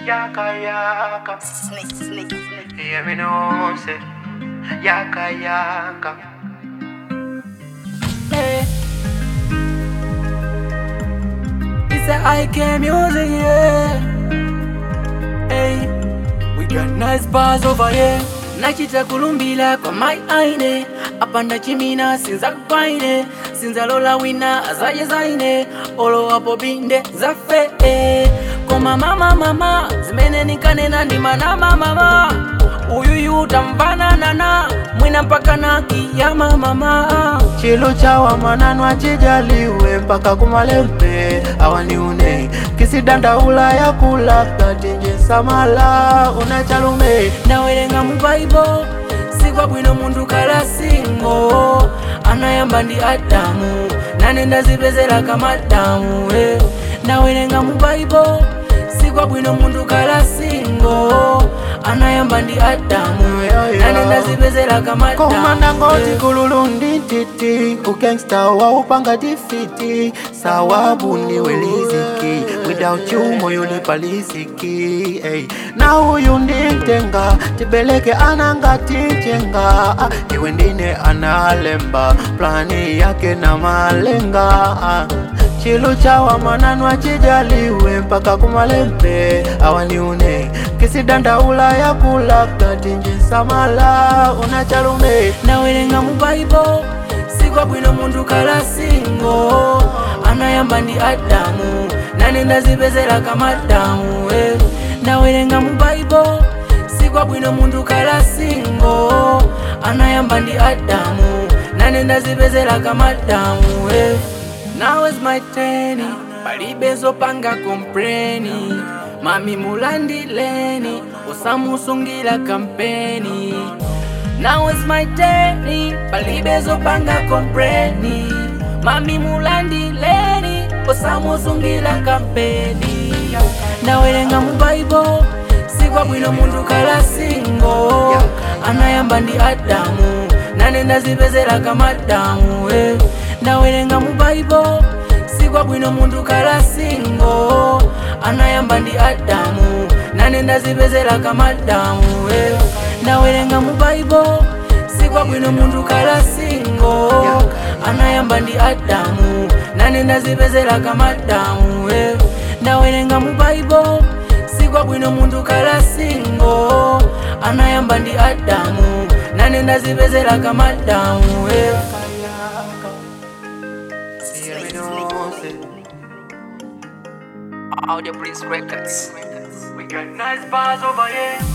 Yaka yaka. Snake, snake, snake. Hear me know say. Yaka yaka. Hey. It's a IK music, yeah. Hey. We got nice bars over here. nachita kulumbila kwa mai aine apanda chimina sinza kwaine sinzalola wina azaye zaine olo apo binde zafe eh. koma mama mama zimene nikanena ndi manama mama uyuyu tamvananana mwina mpaka na kiyama mama Chilo chawa mwananu achijaliwe mpaka kumalembe awaniune kisidanda ula ya kula katinje samala unachalume ndawerenga mu baibo sikwa bwino munthu kala singo anayamba ndi adamu nane ndazipezera kamadamu eh. ndawerenga mu baibo sikwa bwino munthu kala singo anayamba ndi adamu nane ndazipezera komanda kamadamu ngoti eh. kululu ndi titi ugangsta waupanga tifiti sawabu ndiwe liziki without you moyo lipaliziki hey. na huyu nditenga tibeleke ananga tichenga ah, iwe ndine analemba plani yake na malenga ah. Chilu chawa mwananu achijaliwe mpaka kumalembe awaniune kisidanda ula ya kula katinje samala unachalume ndawerenga mu baibo sikwa bwino munthu kala singo anayamba ndi adamu nane ndazipezera kamadamu eh. ndawerenga mu baibo sikwa bwino munthu kala singo anayamba ndi adamu nane ndazipezera kamadamu eh. now is my turn palibe zopanga kompreni mami mulandileni usamusungira kampeni Now is my turn, palibe zopanga kompreni mami mulandileni osamusungira kampeni ndawerenga mu baibo sikwa bwino munthu kala singo anayamba ndi adamu nane ndazipezera kamadamu eh. ndawerenga mu baibo sikwa bwino munthu kala singo anayamba ndi adamu nane ndazipezera kamadamu eh. ndawerenga mu baibo sikwa bwino munthu kala singo anayamba ndi adamu nane ndazipezera kamadamu eh. ndawerenga mu baibo sikwa bwino munthu kala singo anayamba ndi adamu nane ndazipezera kamadamu eh. Snake, snake. Audio Prince Records. We got nice bars over here